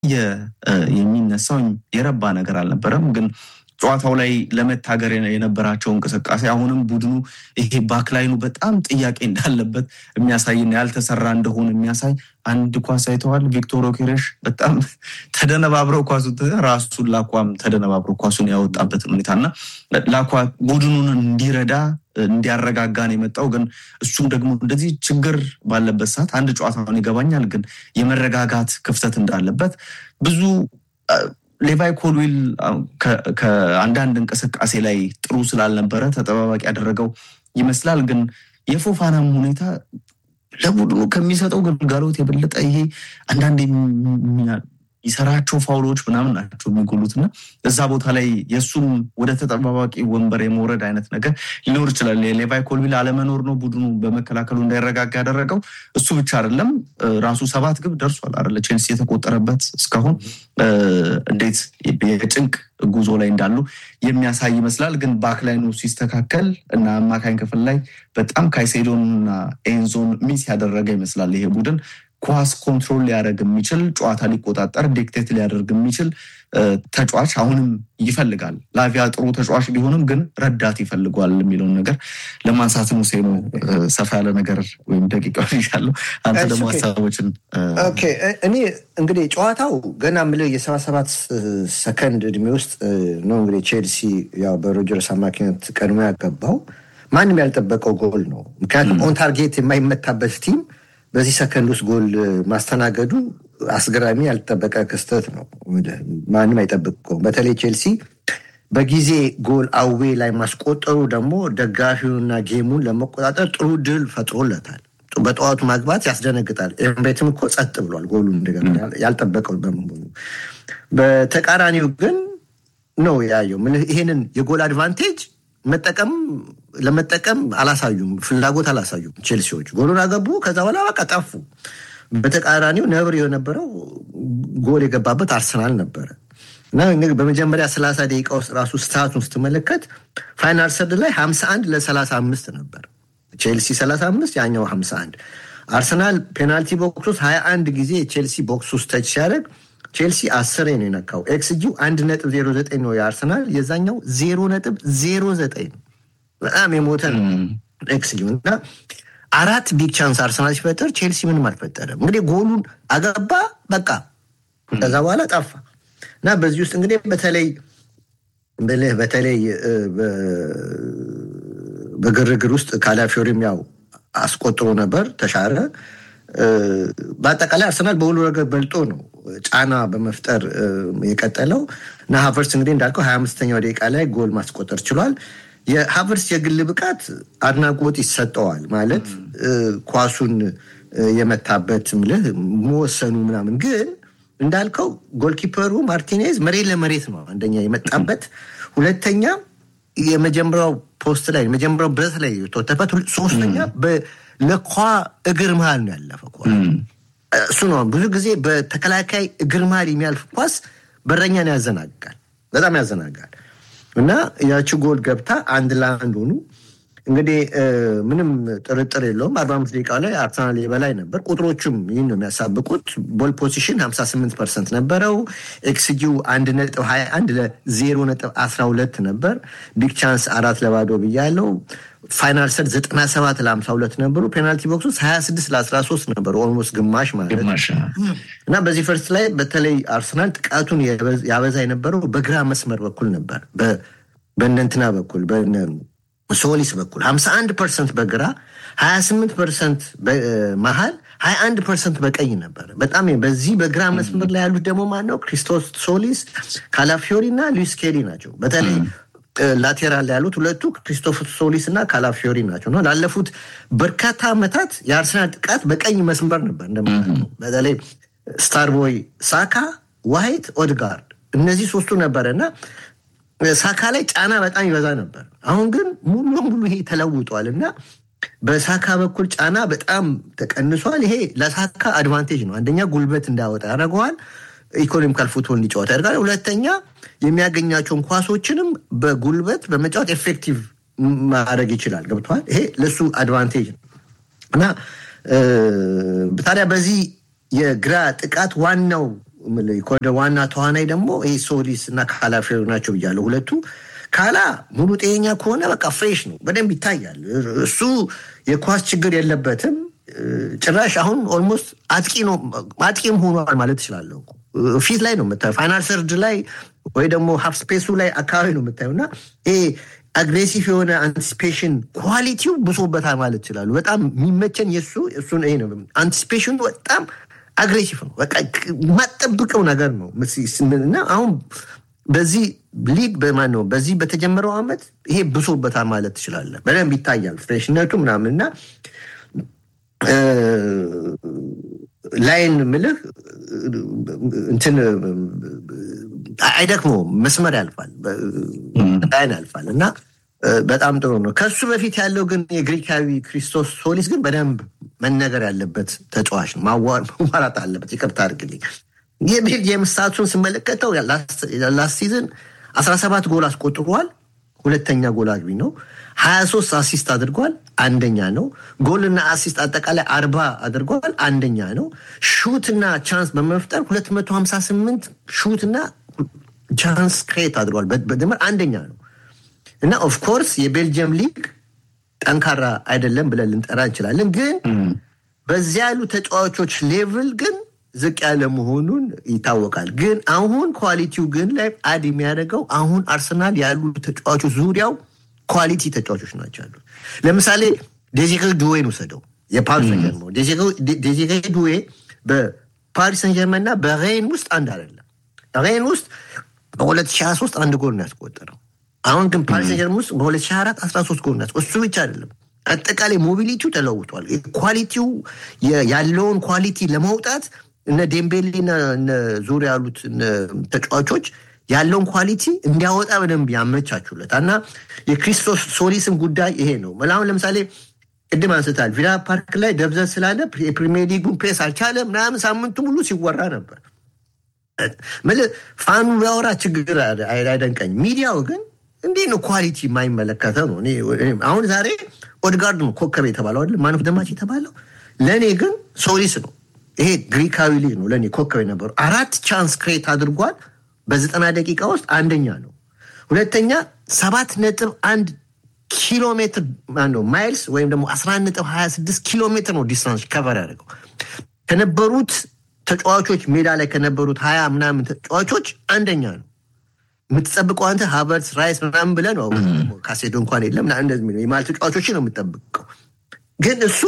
የሚነሳው የረባ ነገር አልነበረም ግን ጨዋታው ላይ ለመታገር የነበራቸው እንቅስቃሴ አሁንም ቡድኑ ይሄ ባክላይኑ በጣም ጥያቄ እንዳለበት የሚያሳይና ያልተሰራ እንደሆነ የሚያሳይ አንድ ኳስ አይተዋል። ቪክቶር ኦኬሬሽ በጣም ተደነባብረው ኳሱ ራሱን ላኳም ተደነባብረው ኳሱን ያወጣበትን ሁኔታና ላኳ ቡድኑን እንዲረዳ እንዲያረጋጋ ነው የመጣው። ግን እሱም ደግሞ እንደዚህ ችግር ባለበት ሰዓት አንድ ጨዋታውን ይገባኛል፣ ግን የመረጋጋት ክፍተት እንዳለበት ብዙ ሌቫይ ኮልዊል ከአንዳንድ እንቅስቃሴ ላይ ጥሩ ስላልነበረ ተጠባባቂ ያደረገው ይመስላል። ግን የፎፋናም ሁኔታ ለቡድኑ ከሚሰጠው ግልጋሎት የበለጠ ይሄ አንዳንድ የሚሰራቸው ፋውሎች ምናምን ናቸው የሚጎሉት እና እዛ ቦታ ላይ የእሱም ወደ ተጠባባቂ ወንበር የመውረድ አይነት ነገር ሊኖር ይችላል። የሌቫይ ኮልዊል አለመኖር ነው ቡድኑ በመከላከሉ እንዳይረጋጋ ያደረገው። እሱ ብቻ አይደለም፣ ራሱ ሰባት ግብ ደርሷል አይደለ? ቼልሲ የተቆጠረበት እስካሁን እንዴት የጭንቅ ጉዞ ላይ እንዳሉ የሚያሳይ ይመስላል። ግን ባክላይኑ ሲስተካከል እና አማካኝ ክፍል ላይ በጣም ካይሴዶን እና ኤንዞን ሚስ ያደረገ ይመስላል ይሄ ቡድን ኳስ ኮንትሮል ሊያደርግ የሚችል ጨዋታ ሊቆጣጠር ዲክቴት ሊያደርግ የሚችል ተጫዋች አሁንም ይፈልጋል። ላቪያ ጥሩ ተጫዋች ቢሆንም ግን ረዳት ይፈልጓል የሚለውን ነገር ለማንሳት ሙሴ ነው። ሰፋ ያለ ነገር ወይም ደቂቃ ይሻለው። አንተ ደግሞ ሀሳቦችን እኔ እንግዲህ ጨዋታው ገና ምልህ የሰባ ሰባት ሰከንድ እድሜ ውስጥ ነው እንግዲህ ቼልሲ ያው በሮጀርስ አማካኝነት ቀድሞ ያገባው ማንም ያልጠበቀው ጎል ነው። ምክንያቱም ኦን ታርጌት የማይመታበት ቲም በዚህ ሰከንድ ውስጥ ጎል ማስተናገዱ አስገራሚ ያልተጠበቀ ክስተት ነው። ማንም አይጠብቀውም። በተለይ ቼልሲ በጊዜ ጎል አዌ ላይ ማስቆጠሩ ደግሞ ደጋፊውንና ጌሙን ለመቆጣጠር ጥሩ ድል ፈጥሮለታል። በጠዋቱ ማግባት ያስደነግጣል። ኤምሬትም እኮ ጸጥ ብሏል። ጎሉ እንደገና ያልጠበቀው በመሆኑ በተቃራኒው ግን ነው ያየው። ይሄንን የጎል አድቫንቴጅ መጠቀም ለመጠቀም አላሳዩም፣ ፍላጎት አላሳዩም ቼልሲዎች። ጎሉን አገቡ፣ ከዛ በኋላ በቃ ጠፉ። በተቃራኒው ነብር የነበረው ጎል የገባበት አርሰናል ነበረ እና በመጀመሪያ ሰላሳ ደቂቃ ውስጥ ራሱ ስታቱን ስትመለከት ፋይናል ሰርድ ላይ ሀምሳ አንድ ለሰላሳ አምስት ነበር። ቼልሲ ሰላሳ አምስት ያኛው ሀምሳ አንድ አርሰናል ፔናልቲ ቦክስ ውስጥ ሀያ አንድ ጊዜ የቼልሲ ቦክስ ውስጥ ተች ሲያደርግ ቼልሲ አስሬ ነው የነካው። ኤክስጂው አንድ ነጥብ ዜሮ ዘጠኝ ነው የአርሰናል የዛኛው ዜሮ ነጥብ ዜሮ ዘጠኝ ነው። በጣም የሞተ ነው ኤክስጂው እና አራት ቢግ ቻንስ አርሰናል ሲፈጠር ቼልሲ ምንም አልፈጠረም። እንግዲህ ጎሉን አገባ በቃ ከዛ በኋላ ጠፋ እና በዚህ ውስጥ እንግዲህ በተለይ ብልህ በተለይ በግርግር ውስጥ ካላፊዮሪም ያው አስቆጥሮ ነበር ተሻረ። በአጠቃላይ አርሰናል በሁሉ ረገድ በልጦ ነው ጫና በመፍጠር የቀጠለው እና ሀቨርስ እንግዲህ እንዳልከው ሀያ አምስተኛው ደቂቃ ላይ ጎል ማስቆጠር ችሏል። የሀቨርስ የግል ብቃት አድናቆት ይሰጠዋል። ማለት ኳሱን የመታበት ምልህ መወሰኑ ምናምን ግን እንዳልከው ጎልኪፐሩ ማርቲኔዝ መሬት ለመሬት ነው አንደኛ የመጣበት፣ ሁለተኛ የመጀመሪያው ፖስት ላይ የመጀመሪያው ብረት ላይ ተወተበት፣ ሶስተኛ ለኳ እግር መሃል ነው ያለፈ እሱ ነው። ብዙ ጊዜ በተከላካይ እግር መሃል የሚያልፍ ኳስ በረኛን ያዘናጋል፣ በጣም ያዘናጋል። እና ያቺ ጎል ገብታ አንድ ለአንድ ሆኑ። እንግዲህ ምንም ጥርጥር የለውም አርባ አምስት ደቂቃ ላይ አርሰናል የበላይ ነበር። ቁጥሮቹም ይህን ነው የሚያሳብቁት። ቦል ፖዚሽን 58 ፐርሰንት ነበረው። ኤክስጂው አንድ ነጥብ 21 ለዜሮ ነጥብ 12 ነበር። ቢግ ቻንስ አራት ለባዶ ብያለው። ፋይናል ሰርድ 97 ለ52 ነበሩ። ፔናልቲ ቦክስ ውስጥ 26 ለ13 ነበሩ። ኦልሞስት ግማሽ ማለት እና በዚህ ፈርስት ላይ በተለይ አርሰናል ጥቃቱን ያበዛ የነበረው በግራ መስመር በኩል ነበር። በእነንትና በኩል ሶሊስ በኩል 51 ፐርሰንት በግራ 28 ፐርሰንት መሀል 21 ፐርሰንት በቀኝ ነበር። በጣም በዚህ በግራ መስመር ላይ ያሉት ደግሞ ማነው? ክሪስቶስ ሶሊስ፣ ካላፊዮሪ እና ሉዊስ ኬሊ ናቸው። በተለይ ላቴራል ላይ ያሉት ሁለቱ ክሪስቶፍ ሶሊስ እና ካላፊዮሪ ናቸው ነው ላለፉት በርካታ ዓመታት የአርሰናል ጥቃት በቀኝ መስመር ነበር። እንደምናለው በተለይ ስታርቦይ፣ ሳካ፣ ዋይት፣ ኦድጋርድ እነዚህ ሶስቱ ነበረ እና ሳካ ላይ ጫና በጣም ይበዛ ነበር። አሁን ግን ሙሉ በሙሉ ይሄ ተለውጧል እና በሳካ በኩል ጫና በጣም ተቀንሷል። ይሄ ለሳካ አድቫንቴጅ ነው። አንደኛ ጉልበት እንዳያወጣ ያደርገዋል። ኢኮኖሚካል ፉትቦል እንዲጫወት ያደርጋል። ሁለተኛ የሚያገኛቸውን ኳሶችንም በጉልበት በመጫወት ኤፌክቲቭ ማድረግ ይችላል። ገብተዋል። ይሄ ለሱ አድቫንቴጅ ነው እና ታዲያ በዚህ የግራ ጥቃት ዋናው ወደ ዋና ተዋናይ ደግሞ ይህ ሶሊስ እና ካላፊዮሪ ናቸው ብያለሁ ሁለቱ ካላ ሙሉ ጤኛ ከሆነ በቃ ፍሬሽ ነው፣ በደንብ ይታያል። እሱ የኳስ ችግር የለበትም። ጭራሽ አሁን ኦልሞስት አጥቂ ነው አጥቂም ሆኗል ማለት እችላለሁ። ፊት ላይ ነው የምታየው፣ ፋይናል ሰርድ ላይ ወይ ደግሞ ሀፍ ስፔሱ ላይ አካባቢ ነው የምታየው እና ይሄ አግሬሲቭ የሆነ አንቲሲፔሽን ኳሊቲው ብሶበታል ማለት ይችላሉ። በጣም የሚመቸን የሱ እሱን ይሄ ነው። አንቲሲፔሽኑ በጣም አግሬሲቭ ነው። በቃ የማጠብቀው ነገር ነው እና አሁን በዚህ ሊግ በማን ነው በዚህ በተጀመረው ዓመት ይሄ ብሶበታል ማለት ትችላለህ። በደንብ ይታያል ፍሬሽነቱ ምናምን እና ላይን ምልህ እንትን አይደክመውም፣ መስመር ያልፋል፣ ላይን ያልፋል እና በጣም ጥሩ ነው። ከሱ በፊት ያለው ግን የግሪካዊ ክሪስቶስ ሶሊስ ግን በደንብ መነገር ያለበት ተጫዋች ነው። ማዋራት አለበት። ይቅርታ አድርግልኝ። የቤልጅየም ስታቱን ስመለከተው ላስት ሲዝን 17 ጎል አስቆጥሯል። ሁለተኛ ጎል አግቢ ነው። 23 አሲስት አድርጓል። አንደኛ ነው። ጎልና አሲስት አጠቃላይ አርባ አድርጓል። አንደኛ ነው። ሹትና ቻንስ በመፍጠር 258 ሹትና ቻንስ ክሬት አድርጓል። በድምር አንደኛ ነው እና ኦፍኮርስ የቤልጅየም ሊግ ጠንካራ አይደለም ብለን ልንጠራ እንችላለን። ግን በዚያ ያሉ ተጫዋቾች ሌቭል ግን ዝቅ ያለ መሆኑን ይታወቃል። ግን አሁን ኳሊቲው ግን ላይ አድ የሚያደርገው አሁን አርሰናል ያሉ ተጫዋቾች ዙሪያው ኳሊቲ ተጫዋቾች ናቸው ያሉት። ለምሳሌ ዴዚሬ ዱዌን ውሰደው የፓሪስ ሰን ጀርመን ዴዚሬ ዱዌ በፓሪስ ሰን ጀርመን እና በሬን ውስጥ አንድ አይደለም። ሬን ውስጥ በ2023 አንድ ጎል ነው ያስቆጠረው። አሁን ግን ፓሪስ ሰን ጀርመን ውስጥ በ2024 13 ጎል ነው። እሱ ብቻ አይደለም አጠቃላይ ሞቢሊቲው ተለውጧል። ኳሊቲው ያለውን ኳሊቲ ለማውጣት እነ ዴምቤሌና ዙሪያ ያሉት ተጫዋቾች ያለውን ኳሊቲ እንዲያወጣ በደንብ ያመቻቹለት እና የክሪስቶስ ሶሊስም ጉዳይ ይሄ ነው። አሁን ለምሳሌ ቅድም አንስታል ቪላ ፓርክ ላይ ደብዘዝ ስላለ የፕሪሚየር ሊጉን ፕሬስ አልቻለ ምናምን ሳምንቱ ሙሉ ሲወራ ነበር። ፋኑ ቢያወራ ችግር አይደንቀኝ። ሚዲያው ግን እንዲህ ነው ኳሊቲ የማይመለከተው ነው። አሁን ዛሬ ኦድጋርድ ነው ኮከብ የተባለው አይደል? ማን ኦፍ ዘ ማች የተባለው ለእኔ ግን ሶሊስ ነው። ይሄ ግሪካዊ ልጅ ነው ለእኔ ኮከብ የነበረው። አራት ቻንስ ክሬት አድርጓል በዘጠና ደቂቃ ውስጥ አንደኛ ነው። ሁለተኛ ሰባት ነጥብ አንድ ኪሎ ሜትር ነው ማይልስ ወይም ደግሞ 11 ነጥብ 26 ኪሎ ሜትር ነው ዲስታንስ ከቨር ያደርገው ከነበሩት ተጫዋቾች ሜዳ ላይ ከነበሩት ሀያ ምናምን ተጫዋቾች አንደኛ ነው። የምትጠብቀው አንተ ሀቨርትስ ራይስ ምናምን ብለህ ነው። ካሴዶ እንኳን የለም እንደዚህ የማል ተጫዋቾች ነው የምጠብቀው ግን እሱ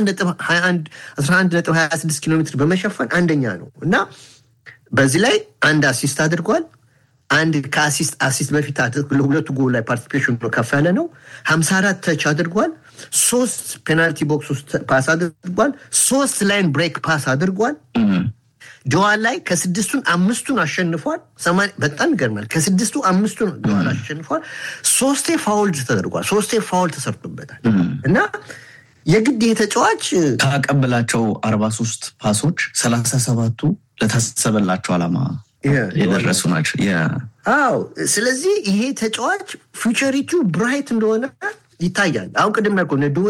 11.26 ኪሎ ሜትር በመሸፈን አንደኛ ነው እና በዚህ ላይ አንድ አሲስት አድርጓል። አንድ ከአሲስት አሲስት በፊት ሁለቱ ጎል ላይ ፓርቲሲፔሽን ከፍ ያለ ነው። 54 ተች አድርጓል። ሶስት ፔናልቲ ቦክስ ውስጥ ፓስ አድርጓል። ሶስት ላይን ብሬክ ፓስ አድርጓል። ጆዋን ላይ ከስድስቱን አምስቱን አሸንፏል። በጣም ይገርማል። ከስድስቱ አምስቱን ጆዋን አሸንፏል። ሶስቴ ፋውልድ ተደርጓል። ሶስቴ ፋውል ተሰርቶበታል እና የግድ ይሄ ተጫዋች ካቀበላቸው አርባ ሶስት ፓሶች ሰላሳ ሰባቱ ለታሰበላቸው ዓላማ የደረሱ ናቸው። አዎ ስለዚህ ይሄ ተጫዋች ፊውቸሪቱ ብራይት እንደሆነ ይታያል። አሁን ቅድም ያልኩህ ዱዌ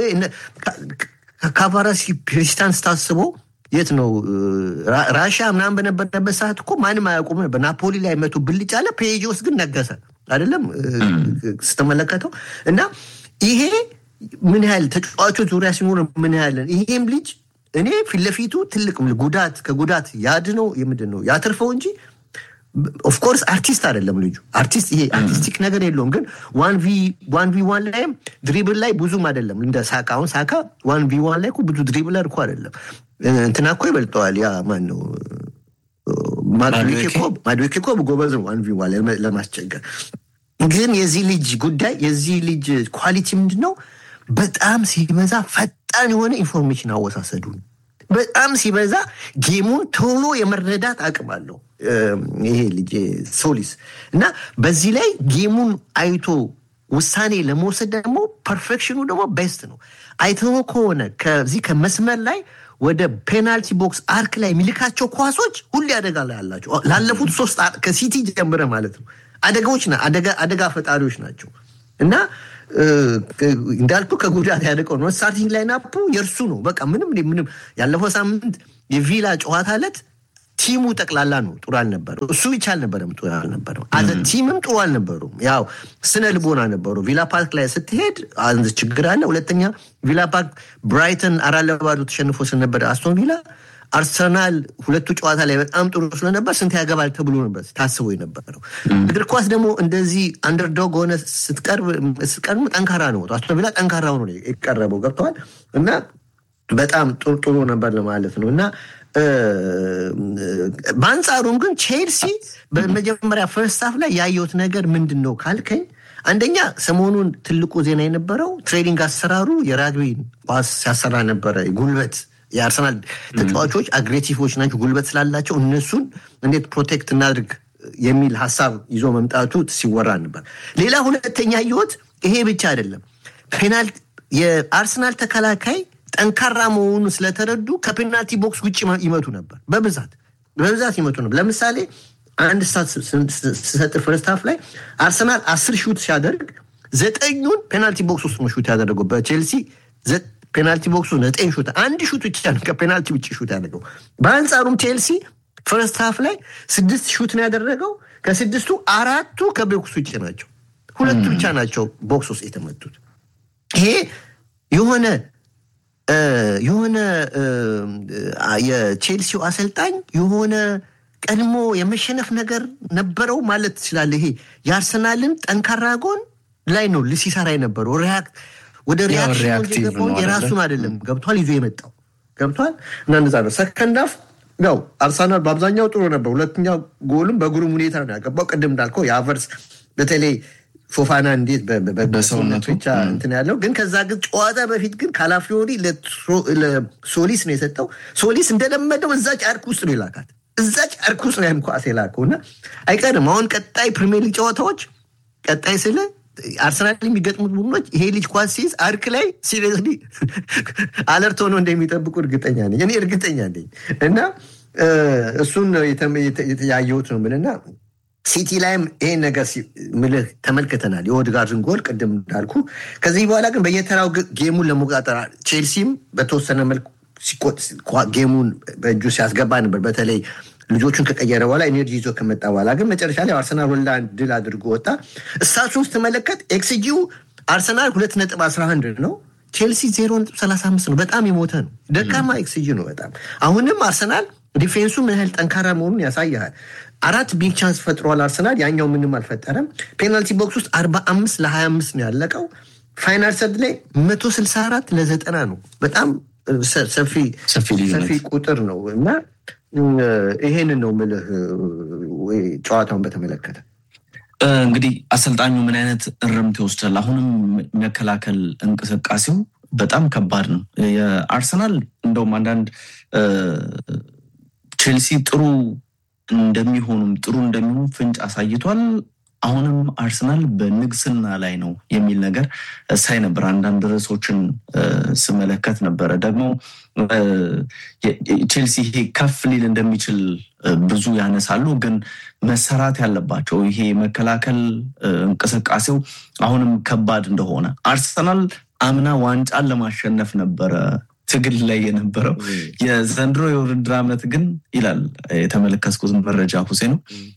ካቫራሲ ፕሬዚዳንት ስታስቦ የት ነው ራሻ ምናምን በነበረበት ሰዓት እኮ ማንም አያውቁም ነበር። ናፖሊ ላይ መቶ ብልጭ አለ። ፔጅ ውስጥ ግን ነገሰ አይደለም ስትመለከተው እና ይሄ ምን ያህል ተጫዋቾች ዙሪያ ሲኖር ምን ያህል ይሄም ልጅ እኔ ፊት ለፊቱ ትልቅ ጉዳት ከጉዳት ያድነው የምንድን ነው ያትርፈው እንጂ ኦፍኮርስ አርቲስት አይደለም ልጁ። አርቲስት ይሄ አርቲስቲክ ነገር የለውም። ግን ዋን ቪ ዋን ላይም ድሪብል ላይ ብዙም አይደለም እንደ ሳካ። አሁን ሳካ ዋን ቪ ዋን ላይ ብዙ ድሪብለር እኮ አይደለም። እንትና እኮ ይበልጠዋል። ያ ማን ነው ማድዌኬ እኮ ጎበዝ ነው ዋን ቪ ዋን ላይ ለማስቸገር። ግን የዚህ ልጅ ጉዳይ የዚህ ልጅ ኳሊቲ ምንድን ነው? በጣም ሲበዛ ፈጣን የሆነ ኢንፎርሜሽን አወሳሰዱ በጣም ሲበዛ ጌሙን ቶሎ የመረዳት አቅም አለው ይሄ ልጅ ሶሊስ እና በዚህ ላይ ጌሙን አይቶ ውሳኔ ለመውሰድ ደግሞ ፐርፌክሽኑ ደግሞ ቤስት ነው። አይተው ከሆነ ከዚህ ከመስመር ላይ ወደ ፔናልቲ ቦክስ አርክ ላይ የሚልካቸው ኳሶች ሁሌ አደጋ ላይ አላቸው። ላለፉት ሶስት ከሲቲ ጀምረ ማለት ነው አደጋዎች አደጋ ፈጣሪዎች ናቸው እና እንዳልኩ ከጉዳት ያደቀው ነው። ስታርቲንግ ላይን አፑ የእርሱ ነው። በቃ ምንም ምንም ያለፈው ሳምንት የቪላ ጨዋታ ዕለት ቲሙ ጠቅላላ ነው ጥሩ አልነበረው። እሱ ብቻ አልነበረም ጥሩ አልነበረው። አዘ ቲምም ጥሩ አልነበሩም። ያው ስነ ልቦና ነበሩ። ቪላ ፓርክ ላይ ስትሄድ አንድ ችግር አለ። ሁለተኛ ቪላ ፓርክ ብራይተን አራት ለባዶ ተሸንፎ ስለነበረ አስቶን ቪላ አርሰናል ሁለቱ ጨዋታ ላይ በጣም ጥሩ ስለነበር ስንት ያገባል ተብሎ ነበር ታስቦ የነበረው። እግር ኳስ ደግሞ እንደዚህ አንደርዶግ ሆነ ስትቀርብ ስትቀርብ ጠንካራ ነው። አስቶን ቪላ ጠንካራ ሆኖ ነው የቀረበው ገብተዋል እና በጣም ጥሩ ጥሩ ነበር ለማለት ነው እና በአንጻሩም ግን ቼልሲ በመጀመሪያ ፈርስት ሃፍ ላይ ያየሁት ነገር ምንድን ነው ካልከኝ አንደኛ ሰሞኑን ትልቁ ዜና የነበረው ትሬኒንግ አሰራሩ የራግቢ ኳስ ሲያሰራ ነበረ። ጉልበት የአርሰናል ተጫዋቾች አግሬሲቮች ናቸው፣ ጉልበት ስላላቸው እነሱን እንዴት ፕሮቴክት እናድርግ የሚል ሀሳብ ይዞ መምጣቱ ሲወራ ነበር። ሌላ ሁለተኛ ያየሁት ይሄ ብቻ አይደለም። ፔናልቲ የአርሰናል ተከላካይ ጠንካራ መሆኑ ስለተረዱ ከፔናልቲ ቦክስ ውጭ ይመቱ ነበር። በብዛት በብዛት ይመቱ ነበር። ለምሳሌ አንድ ስታት ስሰጥ ፈርስት ሃፍ ላይ አርሰናል አስር ሹት ሲያደርግ ዘጠኙን ፔናልቲ ቦክስ ውስጥ ነው ሹት ያደረገው። በቼልሲ ፔናልቲ ቦክሱ ዘጠኝ ሹት አንድ ሹት ብቻ ነው ከፔናልቲ ውጭ ሹት ያደረገው። በአንጻሩም ቼልሲ ፈርስት ሃፍ ላይ ስድስት ሹት ነው ያደረገው። ከስድስቱ አራቱ ከቦክስ ውጭ ናቸው። ሁለቱ ብቻ ናቸው ቦክስ ውስጥ የተመቱት። ይሄ የሆነ የሆነ የቼልሲው አሰልጣኝ የሆነ ቀድሞ የመሸነፍ ነገር ነበረው ማለት ትችላለህ። ይሄ የአርሰናልን ጠንካራ ጎን ላይ ነው ሲሰራ የነበረው ወደ ሪያክሽን የራሱን አይደለም ገብቷል ይዞ የመጣው ገብቷል። እና እንደዛ ነው ሰከንድ ሃፍ ያው አርሰናል በአብዛኛው ጥሩ ነበር። ሁለተኛ ጎልም በግሩም ሁኔታ ነው ያገባው። ቅድም እንዳልከው የአቨርስ በተለይ ፎፋና እንዴት በሰውነቱ ብቻ እንትን ያለው ግን ከዛ ግን ጨዋታ በፊት ግን ካላፊዮሪ ለሶሊስ ነው የሰጠው። ሶሊስ እንደለመደው እዛ ጫርክ ውስጥ ነው የላካት እዛ ጫርክ ውስጥ ነው ያም ኳስ የላከው እና አይቀርም አሁን ቀጣይ ፕሪሚየር ሊግ ጨዋታዎች ቀጣይ ስለ አርሰናል የሚገጥሙት ቡድኖች ይሄ ልጅ ኳስ ሲይዝ አርክ ላይ ሲሪየስሊ አለርት ሆኖ እንደሚጠብቁ እርግጠኛ ነኝ እኔ እርግጠኛ ነኝ እና እሱን ያየሁት ነው ምንና ሲቲ ላይም ይሄን ነገር ምልህ ተመልክተናል። የኦድጋርድን ጎል ቅድም እንዳልኩ። ከዚህ በኋላ ግን በየተራው ጌሙን ለመቆጣጠር ቼልሲም በተወሰነ መልኩ ጌሙን በእጁ ሲያስገባ ነበር። በተለይ ልጆቹን ከቀየረ በኋላ ኤነርጂ ይዞ ከመጣ በኋላ ግን መጨረሻ ላይ አርሰናል ሁላንድ ድል አድርጎ ወጣ። እሳሱን ስትመለከት ኤክስጂው አርሰናል ሁለት ነጥብ አስራ አንድ ነው ቼልሲ ዜሮ ነጥብ ሰላሳ አምስት ነው። በጣም የሞተ ነው። ደካማ ኤክስጂ ነው በጣም አሁንም አርሰናል ዲፌንሱ ምን ያህል ጠንካራ መሆኑን ያሳያል። አራት ቢግ ቻንስ ፈጥሯል አርሰናል፣ ያኛው ምንም አልፈጠረም። ፔናልቲ ቦክስ ውስጥ አርባ አምስት ለሀያ አምስት ነው ያለቀው። ፋይናል ሰርድ ላይ መቶ ስልሳ አራት ለዘጠና ነው። በጣም ሰፊ ቁጥር ነው እና ይሄንን ነው ምልህ ጨዋታውን በተመለከተ እንግዲህ አሰልጣኙ ምን አይነት እርምት ይወስዳል? አሁንም መከላከል እንቅስቃሴው በጣም ከባድ ነው። የአርሰናል እንደውም አንዳንድ ቼልሲ ጥሩ እንደሚሆኑም ጥሩ እንደሚሆኑ ፍንጭ አሳይቷል። አሁንም አርሰናል በንግስና ላይ ነው የሚል ነገር ሳይ ነበር። አንዳንድ ርዕሶችን ስመለከት ነበረ። ደግሞ ቼልሲ ይሄ ከፍ ሊል እንደሚችል ብዙ ያነሳሉ። ግን መሰራት ያለባቸው ይሄ መከላከል እንቅስቃሴው አሁንም ከባድ እንደሆነ አርሰናል አምና ዋንጫን ለማሸነፍ ነበረ ትግል ላይ የነበረው የዘንድሮ የውድድር ዓመት ግን ይላል የተመለከትኩት መረጃ ሁሴ ነው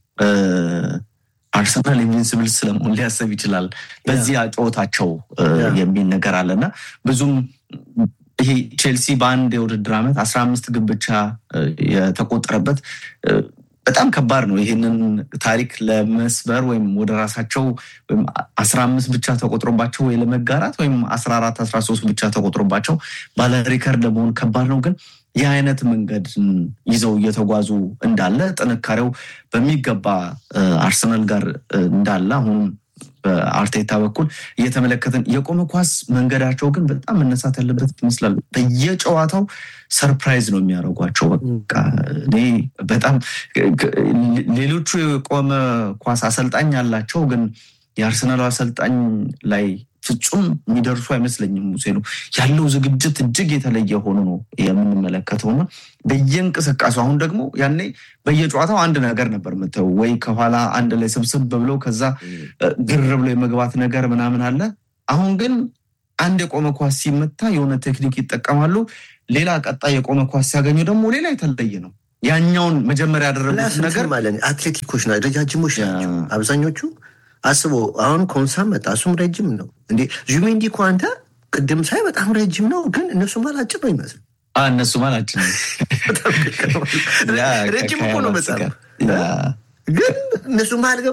አርሰናል ኢንቪንስብል ስለመሆን ሊያሰብ ይችላል በዚህ ጨዋታቸው የሚል ነገር አለና ብዙም ይሄ ቼልሲ በአንድ የውድድር ዓመት አስራ አምስት ግብ ብቻ የተቆጠረበት በጣም ከባድ ነው። ይህንን ታሪክ ለመስበር ወይም ወደ ራሳቸው ወይም አስራ አምስት ብቻ ተቆጥሮባቸው ወይ ለመጋራት ወይም አስራ አራት አስራ ሶስት ብቻ ተቆጥሮባቸው ባለ ሪከርድ ለመሆን ከባድ ነው ግን ይህ አይነት መንገድ ይዘው እየተጓዙ እንዳለ ጥንካሬው በሚገባ አርሰናል ጋር እንዳለ አሁን በአርቴታ በኩል እየተመለከትን የቆመ ኳስ መንገዳቸው ግን በጣም መነሳት ያለበት ይመስላል። በየጨዋታው ሰርፕራይዝ ነው የሚያደርጓቸው። በቃ እኔ በጣም ሌሎቹ የቆመ ኳስ አሰልጣኝ ያላቸው ግን የአርሰናል አሰልጣኝ ላይ ፍጹም የሚደርሱ አይመስለኝም። ሙሴ ነው ያለው ዝግጅት እጅግ የተለየ ሆኖ ነው የምንመለከተው እና በየእንቅስቃሴው አሁን ደግሞ ያኔ በየጨዋታው አንድ ነገር ነበር የምታየው ወይ ከኋላ አንድ ላይ ስብስብ ብለው ከዛ ግር ብሎ የመግባት ነገር ምናምን አለ። አሁን ግን አንድ የቆመ ኳስ ሲመታ የሆነ ቴክኒክ ይጠቀማሉ። ሌላ ቀጣይ የቆመ ኳስ ሲያገኙ ደግሞ ሌላ የተለየ ነው። ያኛውን መጀመሪያ ያደረጉት ነገር ማለት አትሌቲኮች ና ረጃጅሞች ናቸው አብዛኞቹ። አስቦ አሁን ኮንሳ መጣ፣ እሱም ረጅም ነው እንዴ። ዙሜንዲ እኮ አንተ ቅድም ሳይ በጣም ረጅም ነው፣ ግን እነሱ ማላጭር ነው ይመስል እነሱ ማላችን ረጅም እኮ ነው በጣም ግን እነሱ መሀል